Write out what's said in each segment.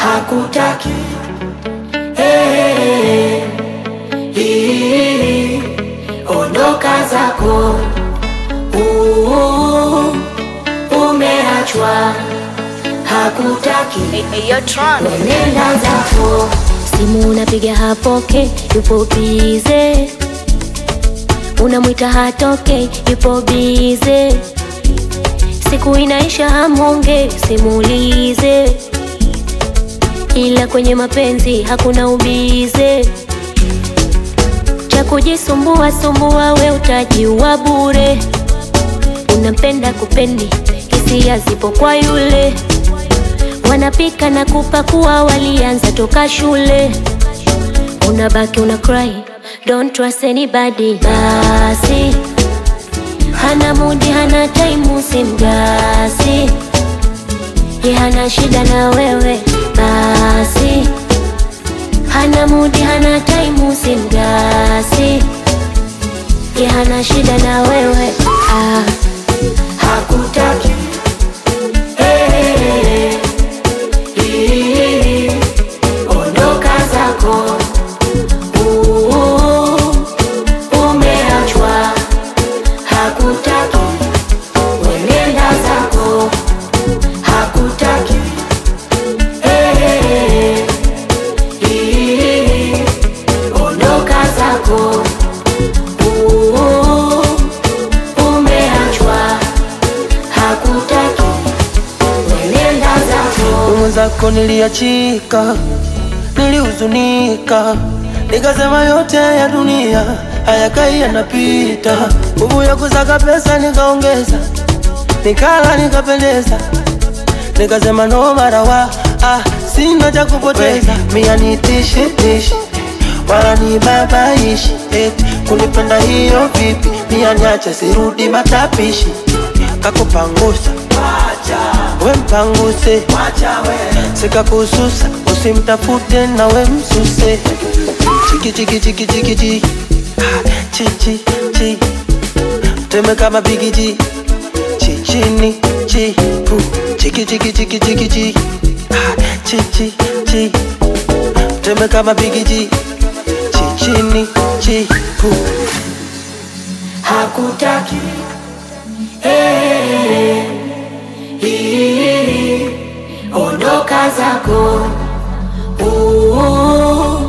hakutaki hey, hii, ondoka zako uh, umeachwa hakutaki nenda zako Simu unapiga hapoke, yupo bize. Unamwita hatoke, yupo bize. Siku inaisha hamonge, simulize. Ila kwenye mapenzi hakuna ubize. Cha kujisumbua sumbua, we utajiua bure. Unampenda kupendi, hisia zipo kwa yule wanapika na kupakua, walianza toka shule. Unabaki una cry, don't trust anybody. Basi hana mudi, hana time, usimgasi. Ye hana shida na wewe, basi hana mudi, hana time, usimgasi. Ye hana shida na wewe ah. hakutaki hey, hii, ondoka zako uh, umeachwa hakutaki wenenda zako hakutaki hey, hii, ondoka zako uh, umeachwa hakutaki wenenda zako mwenzako niliachika, nilihuzunika, nikasema yote ya dunia hayakai yanapita. Nguvu ya kusaka pesa nikaongeza, nikala nikapendeza, nikasema no marawa ah, sina cha kupoteza. Mia nitishi tishi wala ni babaishi eti kunipenda hiyo vipi? Mia niache sirudi matapishi, kakupangusa we mpanguse sikakususa usimtafute na we msuse chiki chiki chiki chiki chi Ah, chi chi chi teme kama bigiji chi chini chi pu chiki chiki chiki chiki chi Ah, chi chi chi teme kama bigiji chi chini chi pu hakutaki hey, hii, ondoka zako uh,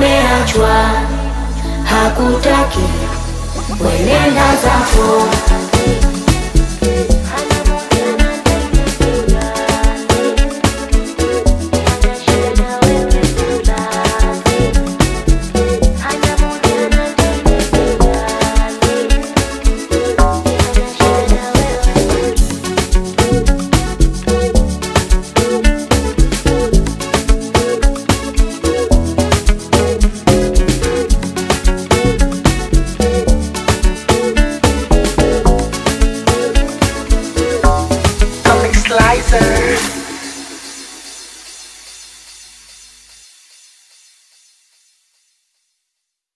umeachwa hakutaki wenenda zako